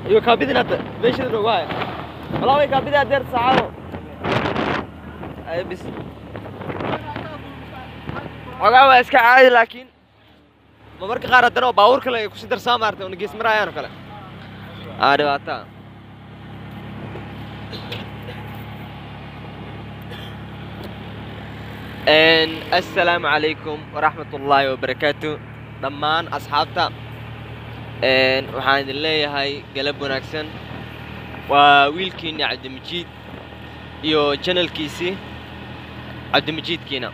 iyo kaabidin hadda meeshada dhow waay walaa way kaabidi adeer saacado ay bis xogaa waa iska caadi laakiin ma marka qaar haddana oo baabuur kale ay kusii darsaa maartay oo nagees maraayaan oo kale aa dhibaata assalaamu calaykum waraxmat ullaahi wabarakaatu dhammaan asxaabta waxaan idin leeyahay galab wanaagsan waa wiilkiinni cabdimijiid iyo janalkiisii cabdimijiidkiina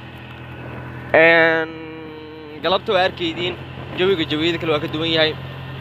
galabta waa arkaydiin jawiga jawiyada kale waa ka duwan yahay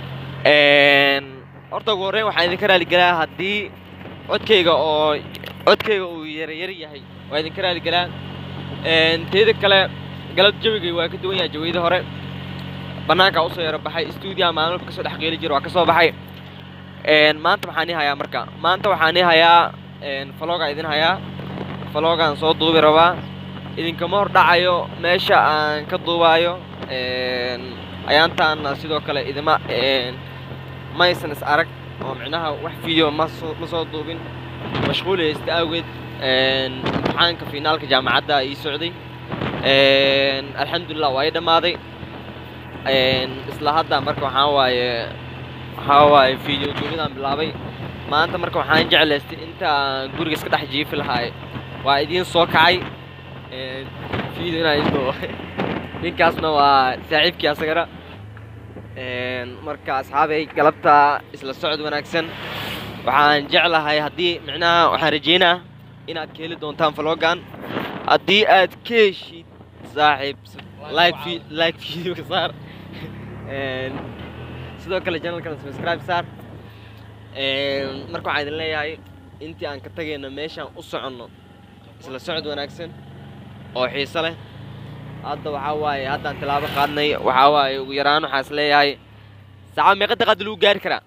horta ugu horreyn waxaan idinka raaligelaa haddii codkayga oo codkayga uu yaryar yahay waa idinka raaligelaa teeda kale galab jawigay waa ka duwan yahay jawiyada hore bannaankaa usoo yaro baxay stuudiyaha maalin walba kasoo dhex qeeli jira waa ka soo baxay maanta waxaan ii hayaa marka maanta waxaan ii hayaa faloogaa idin hayaa faloogaan soo duubi rabaa idinkama hor dhacayo meesha aan ka duubaayo ayaantaana sidoo kale idima maysan is arag oo micnaha wax video masoo ma soo duubin mashquuli haysta awgeed imtixaanka finaalka jaamacadda ii socday alxamdulilah waa ii dhammaaday isla hadda marka waxaa waaye waxaa waaye video duubidaan bilaabay maanta marka waxaan jeclaystay inta aan guriga iska dhex jiifi lahaay waa idiin soo kacay video inaan idin duubo ninkaasna waa saaxiibkii asagana marka asxaabay galabta isla socod wanaagsan waxaan jeclahay haddii micnaha waxaan rajeynaa inaad ka heli doontaan vlogan haddii aad ka heshid saaxiib like like videoga saar sidoo kale channelkan subscribe saar marka waxaan idin leeyahay intii aan ka tagayno meeshaan u soconno isla socod wanaagsan oo xiiso leh hadda waxaa waaye haddaan tilaabo qaadnay waxaa waaye ugu yaraan waxaa is leeyahay saacad meeqa daqiiqada lagu gaari karaa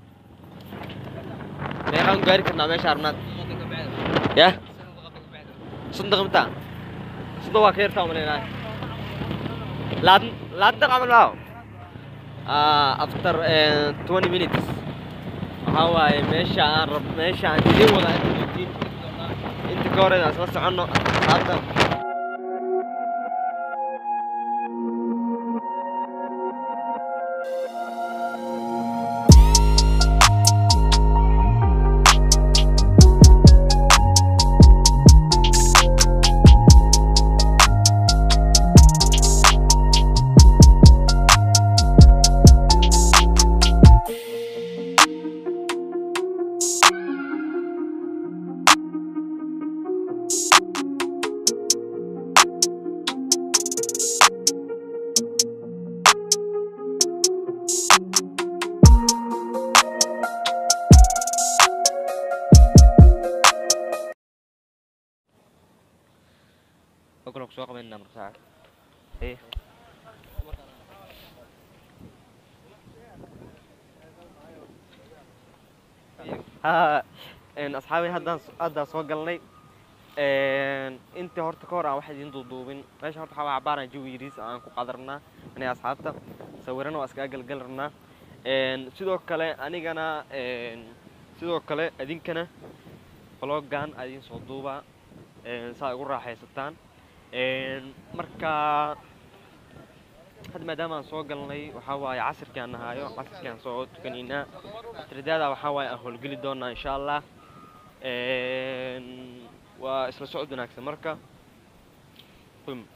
meeqaan ku gaari karnaa meesha arnaad yah soddon daqiiq mitaa soddon waa ka yartaa umaleynaa labaatan labaatan daqiiq camal maaho after twenty minutes waxaa waaye meesha aan rab meesha aan idin wada inta joogtiin inta ka hor inaan isla soconno hadda Oke, kusoo qabanayna marka saacad. Ee. Ha, een asxaabay haddaan haddaan soo galnay een intii horta ka hor aan wax idiin duuduubin meesha horta waxaa cabaaraan jawi yariis aan ku qadarnaa aniga asxaabta sawirana waa iskaga galgal rabnaa een sidoo kale anigana een sidoo kale idinkana vloggan aa idiin soo duubaa een saa ugu raaxaysataan marka hadda maadaama aan soo galnay waxaa waaye casirkii aan nahaayo casirkii aan soo tukanaynaa atridaada waxaa waaye aan howlgeli doonaa insha allah waa isla socod wanaagsan marka qum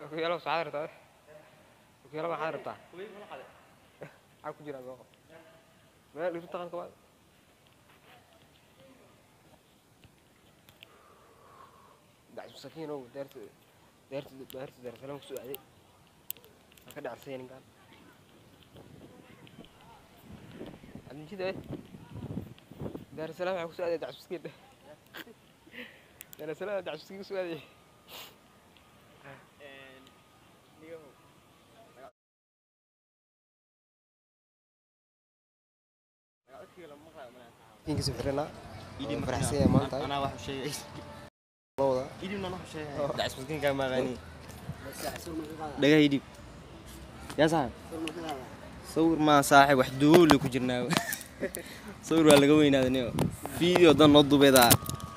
Okiyalo waxaad rabtaa? Okiyalo waxaad rabtaa? Maxaa ku jira soo qab? Meel dhirta qalka waa. Dacis masakiin oo deerta deerta deerta deerta salaam ku soo aaday. Ka dhacsan ninkan. Adin jida eh. Deerta salaam waxa ku soo aaday dacis masakiin. Deerta salaam dacis masakiin ku soo aaday. Inka soo xirana. Idi Faraxsan yahay maanta. Anaa wax u sheegay. Lowda. Idibna wax u sheegay. Oh. Dacis maskiin ka maqani. Dhaga idib. Yaa saaxib. Sawir ma saaxib wax duuli ku jirnaa. Sawir waa laga weynaaday Video dan noo dubeeda.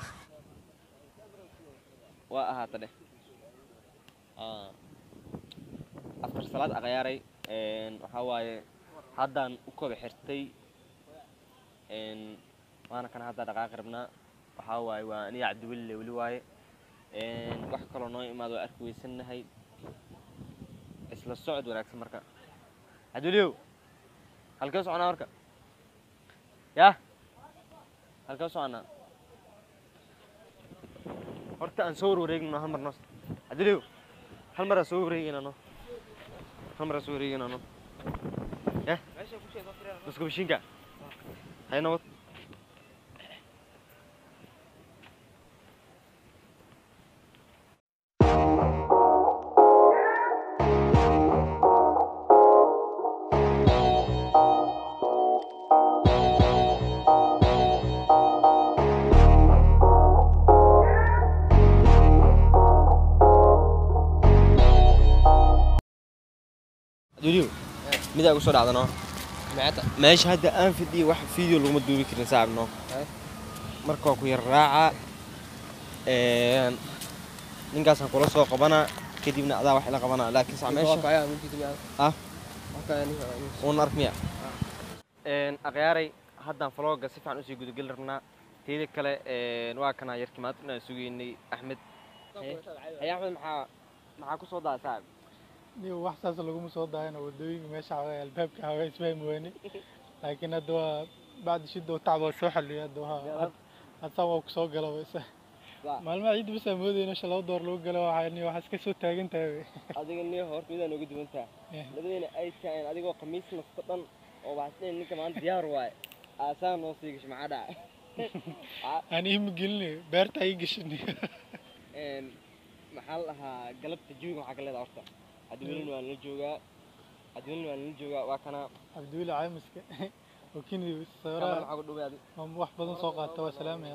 waa ahaata dheh Ah, after salaad aqyaaray waxaa waaye haddaan u koba xirtay Een, waana kan hadda dhaqaaqi rabnaa waxaa waaye waa aniga cabdiwelile weli waaye Een, wax kaloo noo imaado waa arki weysanahay isla socod wanaagsan marka cabdiweliyow halkee soconaa marka yah halkee soconaa horta aan soo warwareegno hal mar noo cabdiweliyow hal mar aan soo wareegayna no hal mar aan soo wareegayna no yah iska bishinka hay nabad cabdiweliyow midaa igu soo dhacda no Maata. meesha hadda aan fidhiyo wax video laguma duubi karin saaxib no Hay. marka waa ku yar raaca Een, ninkaasaan kula soo qabanaa kadibna adaa wax ila qabanaa laakiin saa meesha Kaya mid kii Ah. Kaya ni. uun ark miya akhyaaray haddaan falooga si fiican usii gudageli rabnaa teeda kale een, waa kanaa yarkii maanta inaan sugaynay axmed hay axmed maxaa maxaa kusoo daa saaxib niyo wax saas laguma soo daayana wadooyinka meesha xawaa albaabka xawaa isfahmi weyne laakiin hadda waa bacdi shida oo tacba soo xaliyay hadda waa hadda waa ku soo gala wayse Waa. maalmaha ciidda bas aan moodayna shan laba door lagu galo waxaa niyo waxaa iska soo taagan tahay wey adiga niyo horta midaan uga duwantaa Eh. labadeena ay tahayn adigoo khamiis nasta dhan oo waxasdhen ninka maanta diyaar waaye aasaa noo sii gasho maxaa dhaca aan iima gelinayo beerta ii gashin Een, maxaa la dhahaa galabta jawiga maxaa ka leedaha horta cabdiwelin waa nala joogaa cabdiwelin waa nala joogaa waa kana cabdiweli caamiska oo kini kamar sawiraha maxaa ku dhoway adi oo wax badan soo qaata waa salaamaya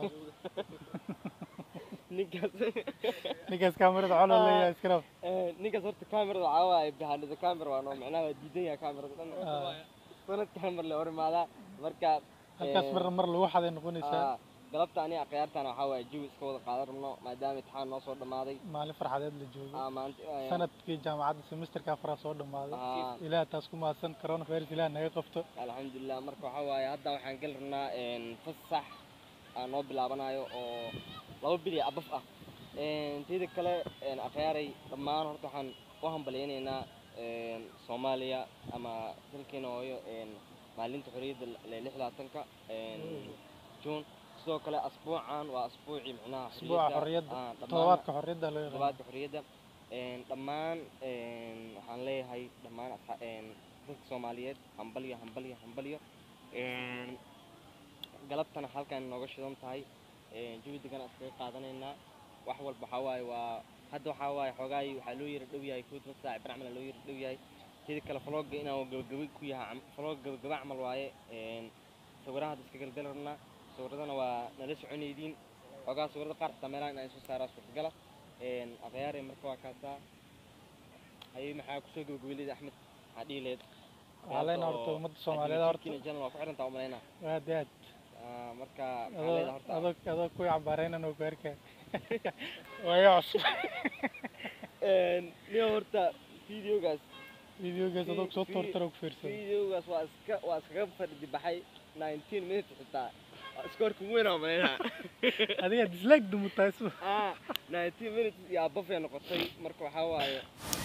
ninkaas ninkaas kaamirada colo leeyahay iska rab Een, ninkaas horta kamerada waxaa waaye bahanida camera waa noo macnaha waa diidan yahay kamerada dhan Ah. sanad camera le hor imaadaa marka halkaas een, mar mar lagu xaday noqonaysaa ah, galabta aniga akhyaartana waxaa waaye jawi iska wada qaadan rabno maadaama imtixaan noo soo dhammaaday maalin farxadeed la joogo Ah, maanta eh, sanadkii jaamacadda semesterka afraad soo dhammaaday Ah. ilaah taas ku mahadsan coronavirus ilaah naga qabto alxamdulilah marka waxaa waaye hadda waxaan geli rabnaa een, fasax aan noo bilaabanayo oo laba bil iyo abaf ah Een, teeda kale een, akhyaaray dhammaan horta waxaan u hambalyaynaynaa een, soomaaliya ama dalkeena hooyo een, maalinta xorriyadda le lix labaatanka juun sidoo kale asbuucan waa asbuucii micnaha asbuuca xorriyadda ah, dhammaan- todobaadka xorriyadda loo yaqaan todobaadka xorriyadda Een, dhammaan een, waxaan leeyahay dhammaan asxa- een, dadka soomaaliyeed hambalyo hambalyo hambalyo Een, galabtana halkan nooga shidan tahay Een, jawi degan aan iskaga qaadanaynaa wax walba waxaa waaye waa hadda waxaa waaye xoogaay waxaa loo yara dhow yahay kood saac barcmal loo yara dhow yahay teeda kale falooga inaan gabagaba ku yahay cam- falooga gabagaba camal waaye Een, sawiraha hadda iska galgali rabnaa sawiradana waa nala soconaydiin xoogaa sawirada qaar xitaa meelaha inaan soo saaraa suurtagala Een, akhyaare marka waa kaasaa ayay maxaa kusoo gabagabeylid axmed maxaa dhihi lehed waxaa leenahay horta ummadda soomaaliyeed horta channel waa ku xirantaa umalaynaa aad iyo aad Ah, marka maxaa adoo leedahay horta adoo adoo kuwii cambaareynan oo ku arkaya waayo cusub Een, niyo horta videogaas videogaas adoo kusoo Vi- toortara ku fiirsan videogaas waa iska waa iskaga fadhi baxay 19 minutes xitaa Waa iskoorka weyn oo malaynaa adiga dislike dumutaa isu ah 19 minutes iyo abafay noqotay marka waxaa waaye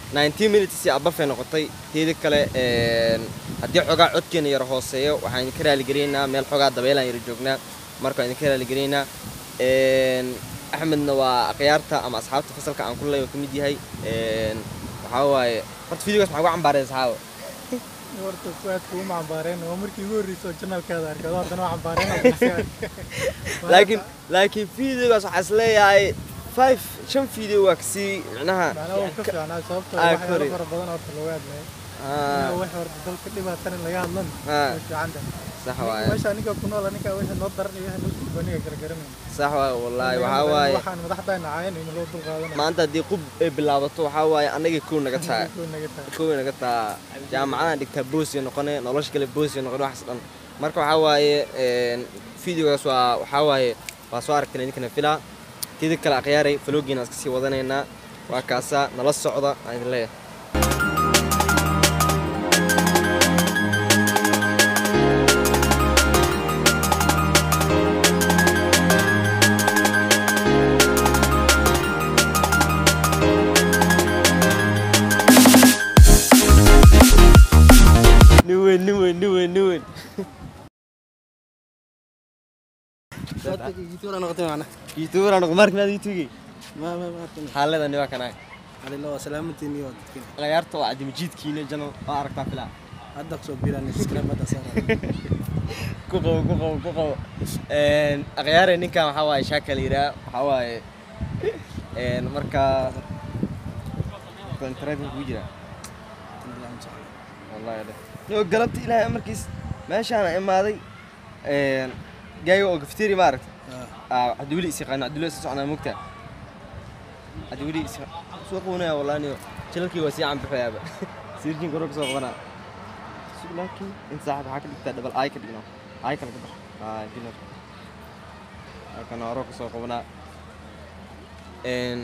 nineteen minutes iyo abafay noqotay teeda kale een, haddii xogaa codkeena yara hooseeyo waxaan idinka raaligelineynaa meel xogaa dabeelaan yara joognaa marka waan idinka raaligelineynaa Een, axmedna waa akhyaarta ama asxaabta fasalka aan ku leeyahay oo ka mid yahay Een, waxaa waaye horta videogaas maxaa ugu cambaareen saxaaba horta kuwaad kuuma cambaareen oo markii ugu horreysay oo janalkaada arkay adoo haddana waa cambaareen oo kasi arkay laakiin laakiin videogaas waxaa is leeyahay five shan video waa kasii micnaha macnaha wuu ka fiicnaa sababtoo Ah, waxyaalo kori. fara badan horta looga hadlaya Ah, wax horta dalka dhibaatan in laga hadlan Ah. way fiican tahay sax waaye meesha ninka ku nool ninka wixii noo daran iyo wixii noo suubaniga gargaramayna sax waaye wallaahi waxaa waaye waxaan madaxdayna caayan in loo dulqaadanaya maanta haddii qub ay bilaabato waxaa waaye annagii kow naga tahay Kuwa naga tahay kow naga taa jaamacadaan dhigtaa boosiya noqone nolosha kale boosiya noqone waxaas dhan marka waxaa waaye een, videogaas waa waxaa waaye waa soo aragteen idinkana filaa tida kale akhyaaray faloogiina iska sii wadanaynaa waa kaasaa nala socda aan idin leeyahay nin weyn nin weyn nin weyn nin weyn youtuber noqo marka maad youtubegi xaaladani waa kanaa ciyaarta waa cadimijiidkiina janal waa aragtaa filaa ku qabo ku qabo ku qabo Een, akhyaare ninkan waxaa waaye shaaka la yidhaha waxaa waaye een, marka internetka kugu jira wallahi dheh nio galabta ilaahay amarkiis meeshaana imaaday een, gaaga oo gafteri ma aragta cabdiweli is yaqaano cabdiweli isa socnaa mugta cabdiweli is soo qabanaya wallahi nio jalalkii waa sii canbixayaaba sirjin koro kasoo qabanaa laakiin in saaxib waxaa ka dhigtaa dhabal ay ka dhigno ay kala ka bax ay dinar halkan hore kasoo qabanaa een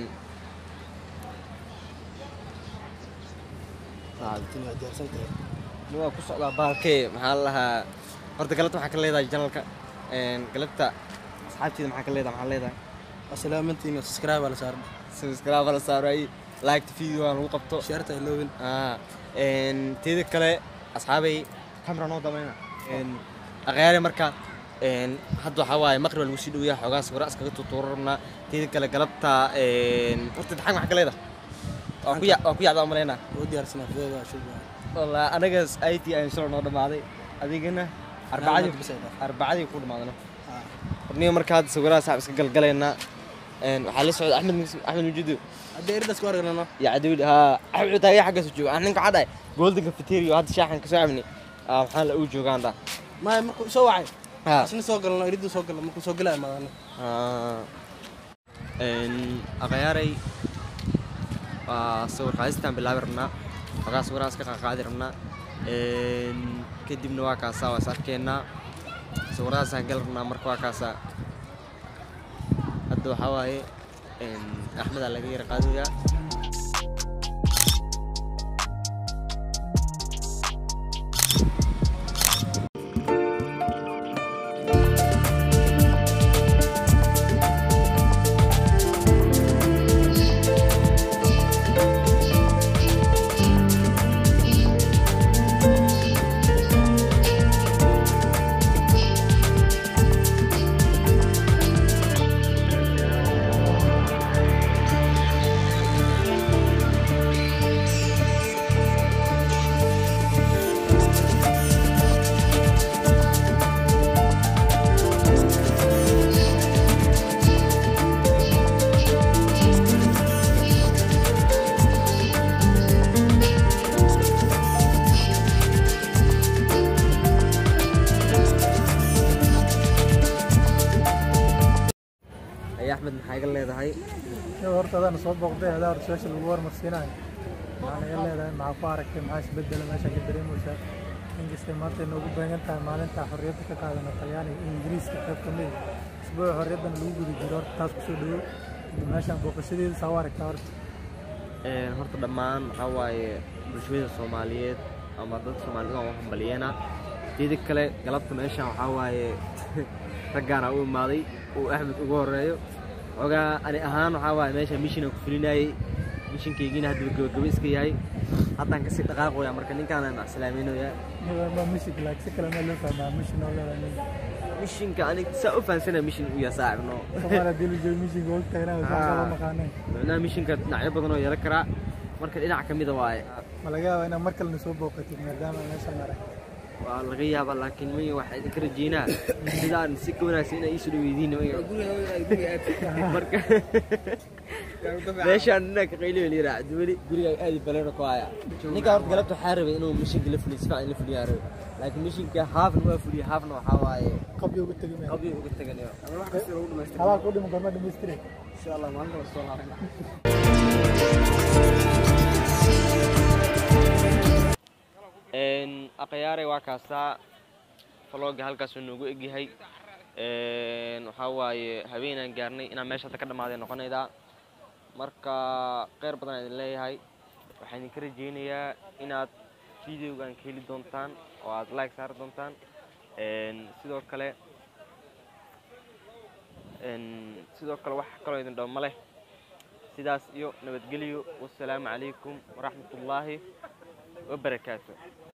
waa ku socdaa baalkee maxaa la lahaa horta galabta waxaa ka leedahay janalka een galabta asxaabteeda maxaa ka leedahay maxaa leedahay salaamantiin subscribe la saaran subscribe la saaray like video aan lagu qabto sharta iloobin ah een teeda kale asxaabay kamera noo damayna een aqyaare marka een hadda waxaa waaye maqrib lagu sii dhoweeyaa xoogaa sawira iskaga tutuuro rabnaa teeda kale galabta een horta imtixaan maxaa ka leedahay waa ku ya waa ku yacdaa umalaynaa oo diyaarsanaa fideeda shubaa والله أنا جالس أي تي أنا شلون نور ماضي أديقنا أربعة نعم، بس هيدا. أربعة يكون معنا أبني مركز سوينا صعب سجل قلنا إن حال سعود أحمد أحمد وجوده hadda eridas ku aragnano يا عدول ها أحمد تاي حاجة سجوا إحنا قاعدة جولد كافتيريا وهذا شاحن كسامني آه حال أوجو كان ده maya markuu soo wacay ها isna soo galno eridu soo galno markuu soo galaya maadana آه إن أغياري آه صور قايستان بالله برنا وقا صوران سكا قاعد رنا إن كدبنا واكاسا وساركينا صوران سانقل رنا مركوا واكاسا هدو حواي إن أحمد على غير قادويا أي أحمد محاجة اللي هذا هاي Iyo horta adaan soo booqday adaa horta su'aasha lagu warmarsiinayo maxaa naga leedahay maxaa ku aragtay maxaa isbedela meesha ka dareemaysaa inkastay maanta inoogu beegan tahay maalinta xorriyadda ka qaadana talyaaniga iyo ingiriiska qayb ka mid ah isbuuca xorriyaddan lagu guda jiro horta taas kusoo dhawow kadib meeshaan booqashadeeda saa u aragtaa horta Een, horta dhammaan waxaa waaye bulshada soomaaliyeed ama dadka soomaalida waan u hambalyeena teeda kale galabta meeshaan waxaa waaye raggaana u imaaday uu axmed ugu horeeyo xogaa ani ahaan waxaa waaye meesha mishinan ku fulinayay mishinkaygiina hadda gabagabo iska yahay haddaan kasii dhaqaaqoya marka ninkaanaan macsalaamaynoya ma mishig laag si kale ma loo fahmaa mishin oo leedahay mishinka anig saa u fahansana mishin u yahay saacibno soomaaliya hadii la joogo mishinga og tahay inaa saa kala maqaaneen macnaha mishinka dhinacyo badan oo yeelan karaa marka dhinac ka mida waaye ma laga yaabaa inaad mar kalena soo booqatid maadaama meeshaan arag waa laga yaabaa laakiin maya waxaa idinka rajeynaa sidaan si ka wanaagsan inaa iisoo dhaweydiin maya marka meeshaan ninaa ka qayliyo la yidhaa cabdiweli gurigaa aadi baleero ku haya ninka horta galabta waxaa rabay inuu mishinka la fuliyo si fiican in la fuliyaa rabay laakiin mishinka haafna waa fuliya haafna waxaa waaye qabyo uga tegi meel qabyo uga teganayo halaa ku dhimo gorma dhamaystire insha allah maalinta la soo laabana akhyaare waa kaastaa falooga halkaasuu noogu egyahay waxaa waaye habeenaan gaarnay inaan meesha hadda ka dhammaaday noqonaydaa marka kheyr badan idin leeyahay waxaan idinka rajeynayaa inaad videogan ka heli doontaan oo aad like saari doontaan sidoo kale sidoo kale wax kaloo idin dhaw ma leh sidaas iyo nabadgelyo wassalaamu calaykum waraxmatullaahi wabarakaatu